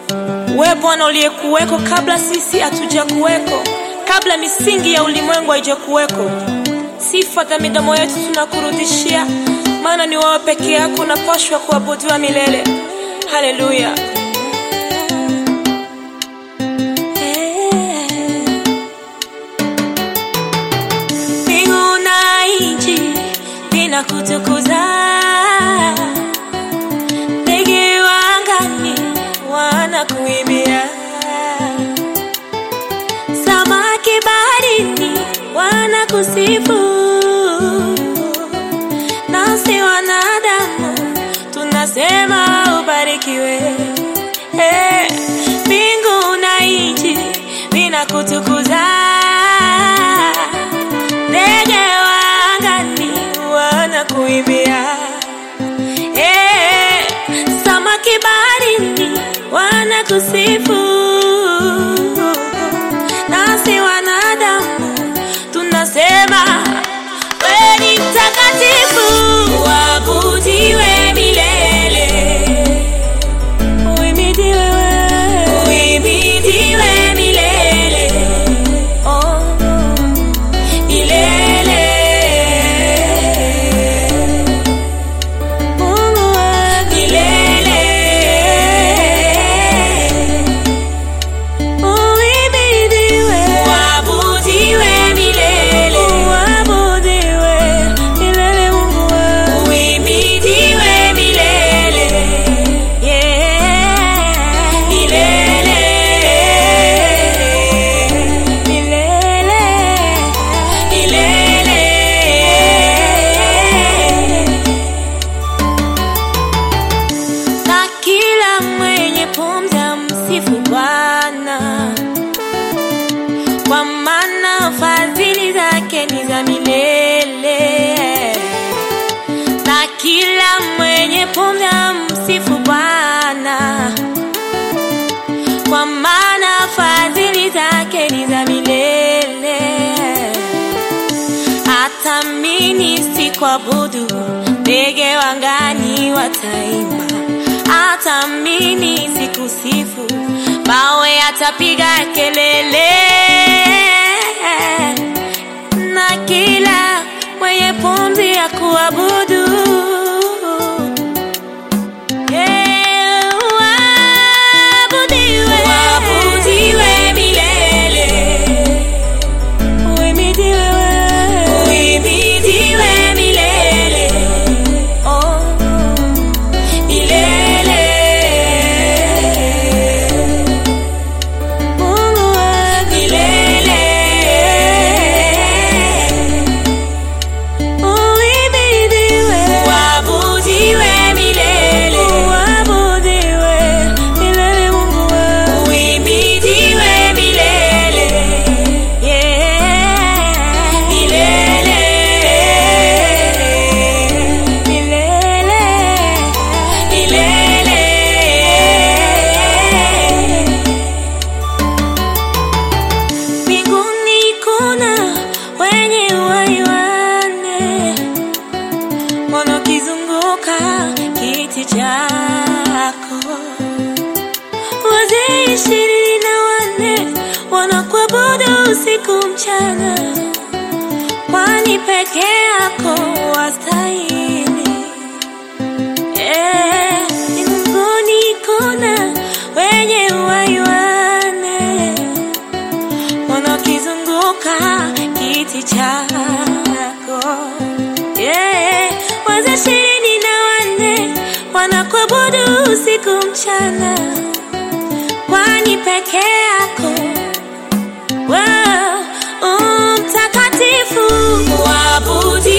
We Bwana uliyekuweko kabla sisi hatuja kuweko, kabla misingi ya ulimwengu haijakuweko, sifa za midomo yetu tunakurudishia, maana ni wewe peke yako unapashwa kuabudiwa milele. Haleluya. Mbingu na nchi vinakutukuza, ndege wa angani wanakuimbia, samaki baharini wanakusifu, nasi wanadamu tunasema ubarikiwe. Eh, Mbingu na nchi vinakutukuza ndege wa angani wanakuimbia, eh, samaki baharini wanakusifu, nasi wanadamu tunasema wewe ni mtakatifu, uabudiwe milele, uhimidiwe wewe, uhimidiwe milele, oh milele. Mungu wa milele. Uhimidiwe. Uabudiwe milele. Uabudiwe milele, Mungu wa. Uhimidiwe milele. Yeah. Milele. Milele. Milele. Na kila mwenye pumzi amsifu Bwana, kwa maana fadhili zake ni za milele. Na kila mwenye pumzi amsifu Bwana, kwa maana fadhili zake ni za milele hata mimi sikuabudu, ndege wangani wataimba. Hata mimi sikusifu, mawe yatapiga kelele, na kila mwenye pumzi ya kuabudu Yeah, uabudiwe. Uabudiwe milele. Uhimidiwe wewe. Uhimidiwe milele. Oh, milele. Mungu wa milele. Uhimidiwe. Uabudiwe milele. Uabudiwe milele, Mungu wa. Uhimidiwe milele. Yeah. Milele. Milele. Milele. Mbinguni kuna wenye uhai wanne wanakizunguka kiti chako, wazee ishirini na wanne wanakuabudu usiku mchana, kwani peke yako wastahili. Eh, mbinguni kuna wenye uhai wanne wanakizunguka kiti chako yeah. Wazee ishirini na wanne wanakuabudu usiku mchana, kwani peke yako wow, u mtakatifu, uabudiwe